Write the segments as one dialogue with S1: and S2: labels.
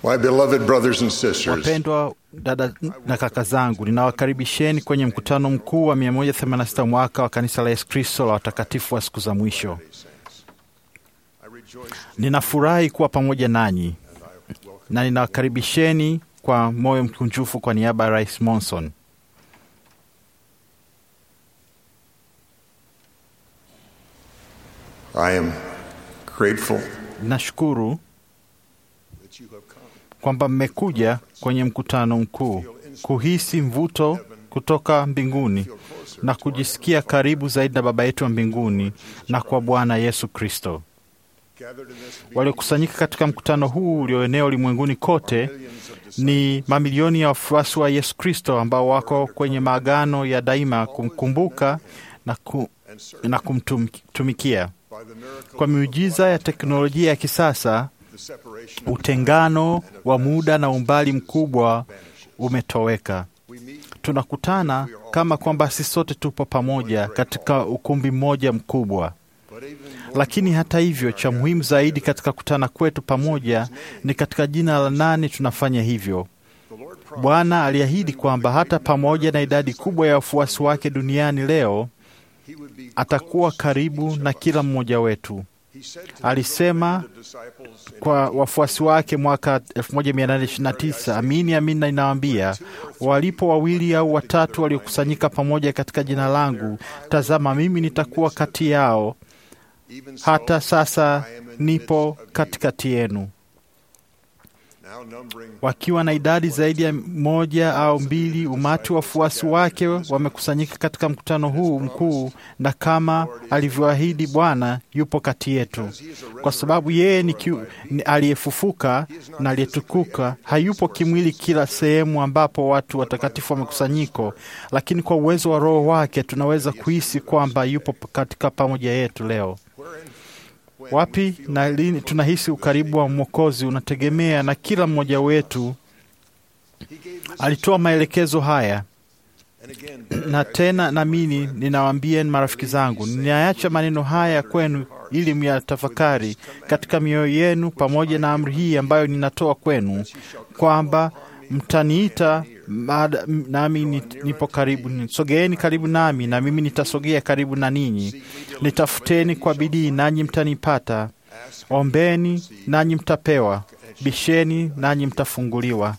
S1: My beloved brothers and sisters,
S2: Wapendwa dada na kaka zangu, ninawakaribisheni kwenye mkutano mkuu wa 186 mwaka wa kanisa la Yesu Kristo la watakatifu wa siku za mwisho. Ninafurahi kuwa pamoja nanyi na ninawakaribisheni kwa moyo mkunjufu kwa niaba ya Rais Monson.
S1: I am grateful
S2: Nashukuru kwamba mmekuja kwenye mkutano mkuu kuhisi mvuto kutoka mbinguni na kujisikia karibu zaidi na Baba yetu wa mbinguni na kwa Bwana Yesu Kristo. Waliokusanyika katika mkutano huu ulioenea ulimwenguni kote ni mamilioni ya wafuasi wa Yesu Kristo ambao wako kwenye maagano ya daima kumkumbuka na, ku, na kumtumikia. Kwa miujiza ya teknolojia ya kisasa, utengano wa muda na umbali mkubwa umetoweka. Tunakutana kama kwamba sisi sote tupo pamoja katika ukumbi mmoja mkubwa. Lakini hata hivyo, cha muhimu zaidi katika kutana kwetu pamoja ni katika jina la nani tunafanya hivyo. Bwana aliahidi kwamba hata pamoja na idadi kubwa ya wafuasi wake duniani leo, atakuwa karibu na kila mmoja wetu. Alisema kwa wafuasi wake mwaka 1829, amini amini na ninawaambia, walipo wawili au watatu waliokusanyika pamoja katika jina langu, tazama, mimi nitakuwa kati yao. Hata sasa nipo katikati yenu. Wakiwa na idadi zaidi ya moja au mbili, umati wa wafuasi wake wamekusanyika katika mkutano huu mkuu, na kama alivyoahidi Bwana yupo kati yetu, kwa sababu yeye ni, ni aliyefufuka na aliyetukuka. Hayupo kimwili kila sehemu ambapo watu watakatifu wamekusanyiko, lakini kwa uwezo wa Roho wake tunaweza kuhisi kwamba yupo katika pamoja yetu leo. Wapi na lini tunahisi ukaribu wa Mwokozi unategemea na kila mmoja wetu. Alitoa maelekezo haya, na tena namini ninawaambia marafiki zangu, ninaacha maneno haya kwenu ili myatafakari katika mioyo yenu, pamoja na amri hii ambayo ninatoa kwenu, kwamba mtaniita nami nipo karibu. Sogeeni karibu nami, na mimi nitasogea karibu na ninyi. Nitafuteni kwa bidii, nanyi mtanipata. Ombeni, nanyi mtapewa. Bisheni, nanyi mtafunguliwa.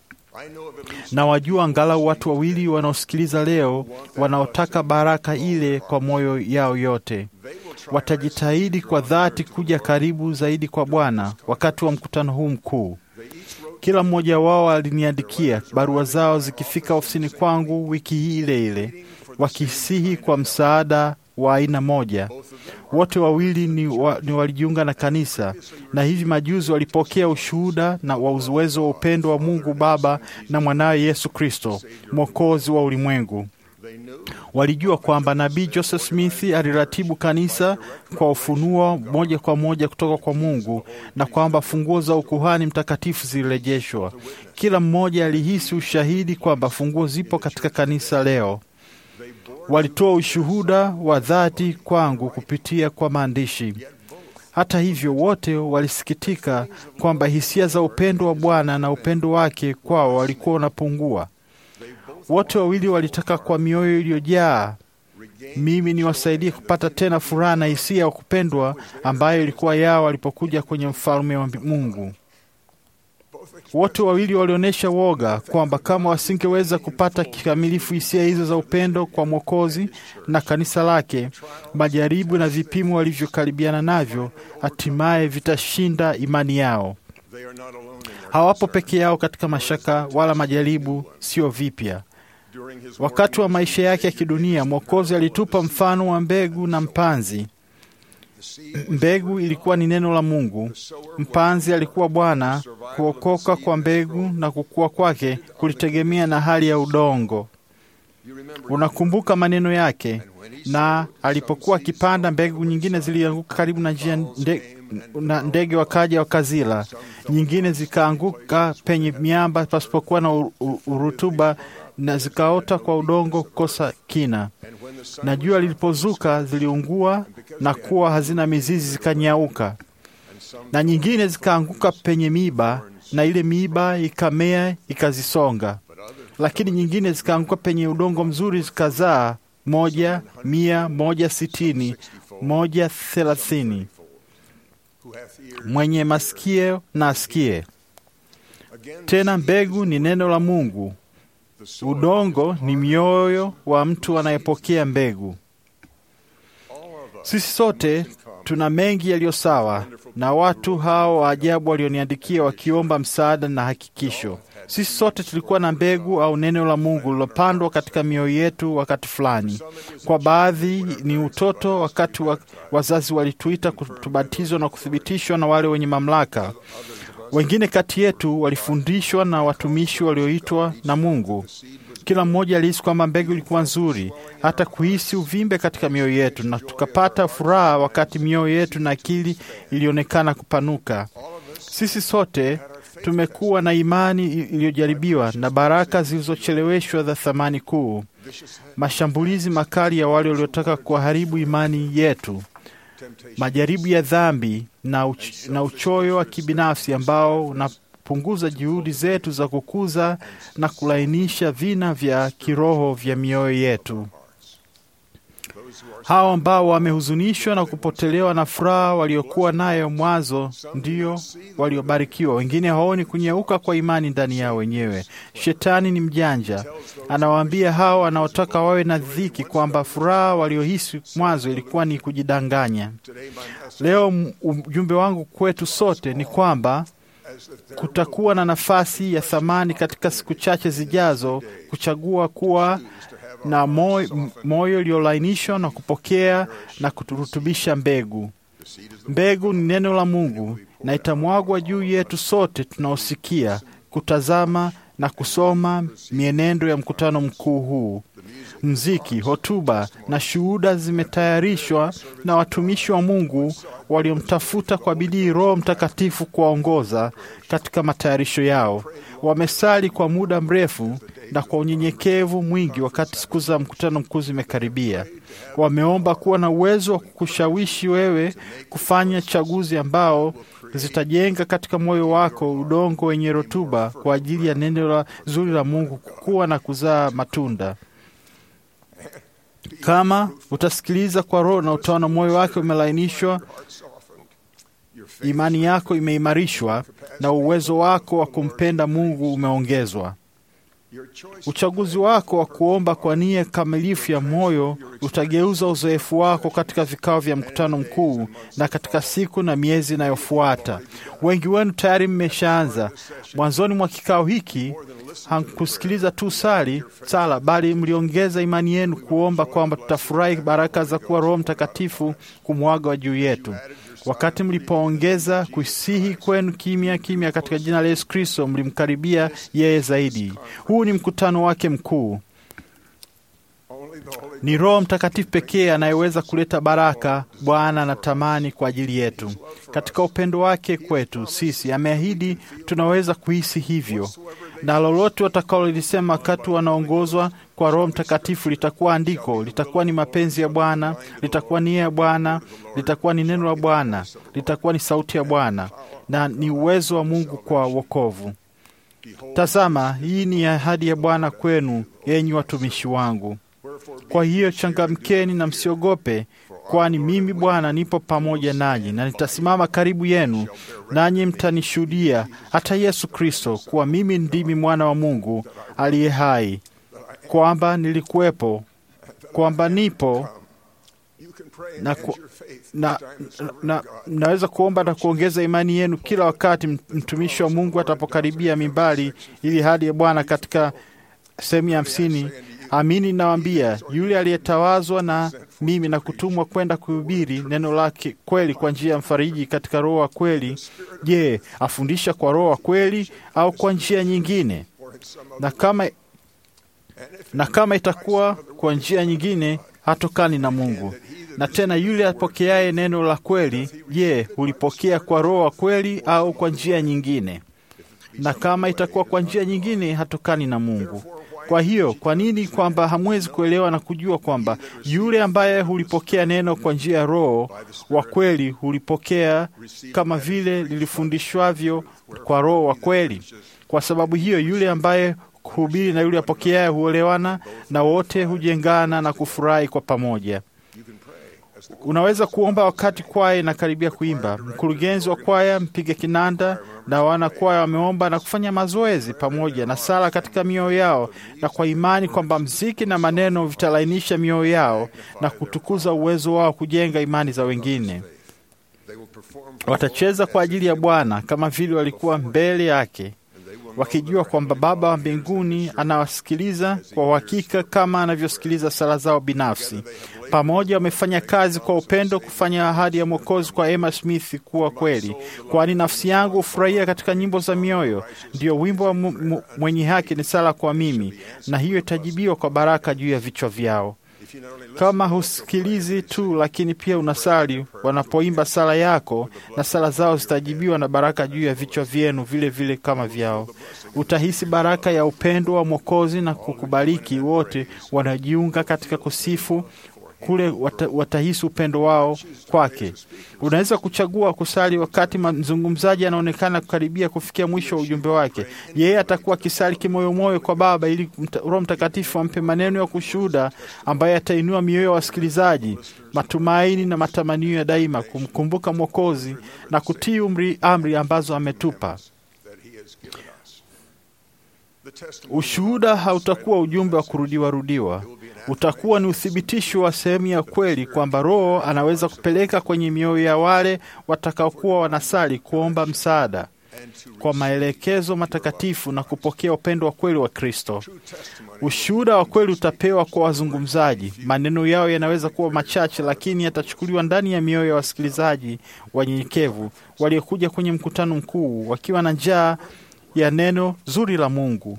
S2: Na wajua angalau watu wawili wanaosikiliza leo wanaotaka baraka ile kwa moyo yao yote. Watajitahidi kwa dhati kuja karibu zaidi kwa Bwana wakati wa mkutano huu mkuu. Kila mmoja wao aliniandikia barua zao zikifika ofisini kwangu wiki hii ile ile, wakisihi kwa msaada wa aina moja. Wote wawili ni, wa, ni walijiunga na kanisa na hivi majuzi walipokea ushuhuda na wa uwezo wa upendo wa Mungu Baba na mwanawe Yesu Kristo, mwokozi wa ulimwengu. Walijua kwamba nabii Joseph Smith aliratibu kanisa kwa ufunuo moja kwa moja kutoka kwa Mungu na kwamba funguo za ukuhani mtakatifu zilirejeshwa. Kila mmoja alihisi ushahidi kwamba funguo zipo katika kanisa leo. Walitoa ushuhuda wa dhati kwangu kupitia kwa maandishi. Hata hivyo, wote walisikitika kwamba hisia za upendo wa Bwana na upendo wake kwao walikuwa unapungua. Wote wawili walitaka kwa mioyo iliyojaa mimi niwasaidie kupata tena furaha na hisia ya kupendwa ambayo ilikuwa yao walipokuja kwenye mfalme wa Mungu. Wote wawili walionyesha woga kwamba kama wasingeweza kupata kikamilifu hisia hizo za upendo kwa Mwokozi na kanisa lake, majaribu na vipimo walivyokaribiana navyo hatimaye vitashinda imani yao. Hawapo peke yao katika mashaka wala majaribu, sio vipya. Wakati wa maisha yake ya kidunia, Mwokozi alitupa mfano wa mbegu na mpanzi. Mbegu ilikuwa ni neno la Mungu, mpanzi alikuwa Bwana. Kuokoka kwa mbegu na kukua kwake kulitegemea na hali ya udongo. Unakumbuka maneno yake, na alipokuwa akipanda, mbegu nyingine zilianguka karibu na njia nde, na ndege wakaja wakazila, nyingine zikaanguka penye miamba pasipokuwa na urutuba na zikaota kwa udongo kukosa kina, na jua lilipozuka ziliungua na kuwa hazina mizizi zikanyauka, na nyingine zikaanguka penye miba, na ile miiba ikamea ikazisonga, lakini nyingine zikaanguka penye udongo mzuri zikazaa moja mia moja sitini moja thelathini. Mwenye masikio na asikie. Tena mbegu ni neno la Mungu, udongo ni mioyo wa mtu anayepokea mbegu. Sisi sote tuna mengi yaliyo sawa na watu hao wa ajabu walioniandikia wakiomba msaada na hakikisho. Sisi sote tulikuwa na mbegu au neno la Mungu lilopandwa katika mioyo yetu wakati fulani. Kwa baadhi ni utoto, wakati wa, wazazi walituita kutubatizwa na kuthibitishwa na wale wenye mamlaka. Wengine kati yetu walifundishwa na watumishi walioitwa na Mungu. Kila mmoja alihisi kwamba mbegu ilikuwa nzuri, hata kuhisi uvimbe katika mioyo yetu, na tukapata furaha wakati mioyo yetu na akili ilionekana kupanuka. Sisi sote tumekuwa na imani iliyojaribiwa na baraka zilizocheleweshwa za thamani kuu, mashambulizi makali ya wale waliotaka kuharibu imani yetu, majaribu ya dhambi na, uch na uchoyo wa kibinafsi ambao unapunguza juhudi zetu za kukuza na kulainisha vina vya kiroho vya mioyo yetu. Hao ambao wamehuzunishwa na kupotelewa na furaha waliokuwa nayo mwanzo ndio waliobarikiwa. Wengine haoni kunyeuka kwa imani ndani yao wenyewe. Shetani ni mjanja, anawaambia hao wanaotaka wawe na dhiki kwamba furaha waliohisi mwanzo ilikuwa ni kujidanganya. Leo ujumbe wangu kwetu sote ni kwamba kutakuwa na nafasi ya thamani katika siku chache zijazo kuchagua kuwa na moyo uliolainishwa na kupokea na kuturutubisha mbegu. Mbegu ni neno la Mungu na itamwagwa juu yetu sote tunaosikia, kutazama na kusoma mienendo ya mkutano mkuu huu. Mziki, hotuba na shuhuda zimetayarishwa na watumishi wa Mungu waliomtafuta kwa bidii Roho Mtakatifu kuwaongoza katika matayarisho yao. Wamesali kwa muda mrefu na kwa unyenyekevu mwingi wakati siku za mkutano mkuu zimekaribia. Wameomba kuwa na uwezo wa kukushawishi wewe kufanya chaguzi ambao zitajenga katika moyo wako udongo wenye rutuba kwa ajili ya neno la zuri la Mungu kukua na kuzaa matunda. Kama utasikiliza kwa Roho na utaona moyo wake umelainishwa, imani yako imeimarishwa na uwezo wako wa kumpenda Mungu umeongezwa. Uchaguzi wako wa kuomba kwa nia kamilifu ya moyo utageuza uzoefu wako katika vikao vya mkutano mkuu na katika siku na miezi inayofuata. Wengi wenu tayari mmeshaanza. Mwanzoni mwa kikao hiki hamkusikiliza tu sali sala, bali mliongeza imani yenu kuomba kwamba tutafurahi baraka za kuwa Roho Mtakatifu kumwaga juu yetu. Wakati mlipoongeza kusihi kwenu kimya kimya katika jina la Yesu Kristo, mlimkaribia yeye zaidi. Huu ni mkutano wake mkuu. Ni Roho Mtakatifu pekee anayeweza kuleta baraka Bwana anatamani kwa ajili yetu. Katika upendo wake kwetu sisi, ameahidi tunaweza kuhisi hivyo, na lolote watakalolisema wakati wanaongozwa kwa Roho Mtakatifu litakuwa andiko, litakuwa ni mapenzi ya Bwana, litakuwa nia ya Bwana, litakuwa ni neno la Bwana, litakuwa ni sauti ya Bwana na ni uwezo wa Mungu kwa wokovu. Tazama, hii ni ahadi ya Bwana kwenu, enyi watumishi wangu. Kwa hiyo changamkeni na msiogope, kwani mimi Bwana nipo pamoja nanyi, na nitasimama karibu yenu, nanyi mtanishuhudia hata Yesu Kristo kuwa mimi ndimi mwana wa Mungu aliye hai, kwamba nilikuwepo, kwamba nipo na, ku, na, na, naweza kuomba na kuongeza imani yenu kila wakati mtumishi wa Mungu atapokaribia mimbali ili hadi ya Bwana katika sehemu ya hamsini. Amini nawaambia, yule aliyetawazwa na mimi na kutumwa kwenda kuhubiri neno lake kweli kwa njia ya mfariji katika Roho wa kweli, je, afundisha kwa Roho wa kweli au kwa njia nyingine? Na kama, na kama itakuwa kwa njia nyingine, hatokani na Mungu. Na tena yule apokeaye neno la kweli, je, hulipokea kwa Roho wa kweli au kwa njia nyingine? Na kama itakuwa kwa njia nyingine, hatokani na Mungu. Kwa hiyo, kwa nini kwamba hamwezi kuelewa na kujua kwamba yule ambaye hulipokea neno kwa njia ya Roho wa kweli hulipokea kama vile lilifundishwavyo kwa Roho wa kweli? Kwa sababu hiyo, yule ambaye kuhubiri na yule apokeaye huolewana na wote hujengana na kufurahi kwa pamoja. Unaweza kuomba wakati kwaya inakaribia kuimba. Mkurugenzi wa kwaya, mpiga kinanda na wana kwaya wameomba na kufanya mazoezi pamoja na sala katika mioyo yao, na kwa imani kwamba mziki na maneno vitalainisha mioyo yao na kutukuza uwezo wao kujenga imani za wengine. Watacheza kwa ajili ya Bwana kama vile walikuwa mbele yake wakijua kwamba Baba wa mbinguni anawasikiliza kwa uhakika kama anavyosikiliza sala zao binafsi. Pamoja wamefanya kazi kwa upendo kufanya ahadi ya Mwokozi kwa Emma Smith kuwa kweli, kwani nafsi yangu hufurahia katika nyimbo za mioyo. Ndiyo wimbo wa mwenye haki ni sala kwa mimi, na hiyo itajibiwa kwa baraka juu ya vichwa vyao. Kama husikilizi tu, lakini pia unasali wanapoimba sala yako, na sala zao zitajibiwa na baraka juu ya vichwa vyenu vile vile kama vyao. Utahisi baraka ya upendo wa Mwokozi na kukubariki wote wanajiunga katika kusifu kule wata, watahisi upendo wao kwake. Unaweza kuchagua kusali wakati mzungumzaji anaonekana kukaribia kufikia mwisho wa ujumbe wake. Yeye atakuwa akisali kimoyomoyo kwa Baba ili Roho Mtakatifu ampe maneno ya kushuhuda ambaye atainua mioyo ya wasikilizaji, matumaini na matamanio ya daima, kumkumbuka Mwokozi na kutii umri amri ambazo ametupa. Ushuhuda hautakuwa ujumbe wa kurudiwa rudiwa, utakuwa ni uthibitisho wa sehemu ya kweli kwamba Roho anaweza kupeleka kwenye mioyo ya wale watakaokuwa wanasali kuomba msaada kwa maelekezo matakatifu na kupokea upendo wa kweli wa Kristo. Ushuhuda wa kweli utapewa kwa wazungumzaji. Maneno yao yanaweza kuwa machache, lakini yatachukuliwa ndani ya mioyo ya wasikilizaji wanyenyekevu waliokuja kwenye mkutano mkuu wakiwa na njaa ya neno zuri la Mungu.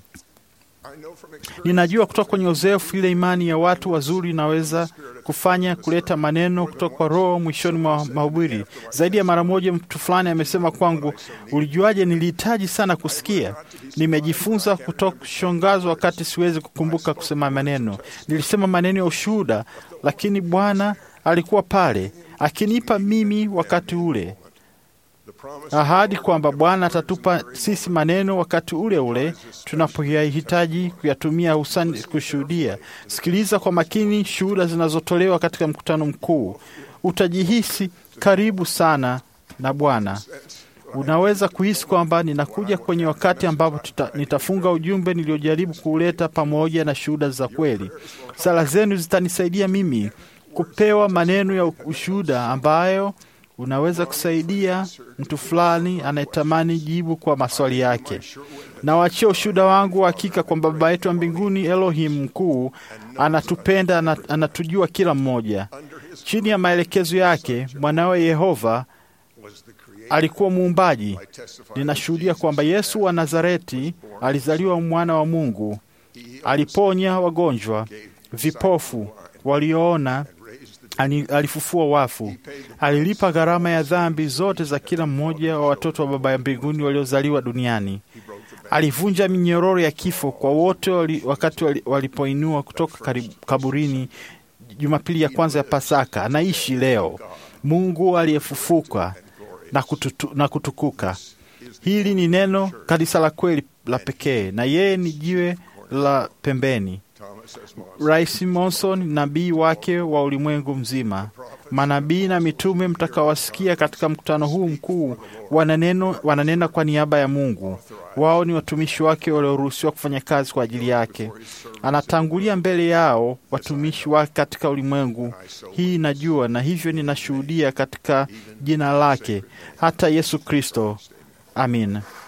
S2: Ninajua kutoka kwenye uzoefu ile imani ya watu wazuri inaweza kufanya kuleta maneno kutoka kwa Roho mwishoni mwa mahubiri. Zaidi ya mara moja, mtu fulani amesema kwangu, ulijuaje? Nilihitaji sana kusikia. Nimejifunza kutokushangazwa wakati siwezi kukumbuka kusema maneno. Nilisema maneno ya ushuhuda, lakini Bwana alikuwa pale akinipa mimi wakati ule ahadi kwamba Bwana atatupa sisi maneno wakati ule ule tunapoyahitaji kuyatumia, hususan kushuhudia. Sikiliza kwa makini shuhuda zinazotolewa katika mkutano mkuu. Utajihisi karibu sana na Bwana. Unaweza kuhisi kwamba ninakuja kwenye wakati ambapo tuta, nitafunga ujumbe niliojaribu kuuleta pamoja na shuhuda za kweli. Sala zenu zitanisaidia mimi kupewa maneno ya ushuhuda ambayo unaweza kusaidia mtu fulani anayetamani jibu kwa maswali yake. Nawachia ushuhuda wangu wa hakika kwamba Baba yetu wa mbinguni, Elohim mkuu, anatupenda, anatujua kila mmoja. Chini ya maelekezo yake, mwanawe Yehova alikuwa muumbaji. Ninashuhudia kwamba Yesu wa Nazareti alizaliwa mwana wa Mungu, aliponya wagonjwa, vipofu, walioona alifufua wafu, alilipa gharama ya dhambi zote za kila mmoja wa watoto wa Baba ya mbinguni waliozaliwa duniani. Alivunja minyororo ya kifo kwa wote wali, wakati wali, walipoinua kutoka kaburini Jumapili ya kwanza ya Pasaka. Anaishi leo, Mungu aliyefufuka na, kututu, na kutukuka. Hili ni neno kanisa la kweli la pekee, na yeye ni jiwe la pembeni. Rais Monson, nabii wake wa ulimwengu mzima. Manabii na mitume mtakawasikia katika mkutano huu mkuu wananeno, wananena kwa niaba ya Mungu. Wao ni watumishi wake walioruhusiwa kufanya kazi kwa ajili yake. Anatangulia mbele yao watumishi wake katika ulimwengu hii, najua na hivyo ninashuhudia katika jina lake, hata Yesu Kristo. Amin.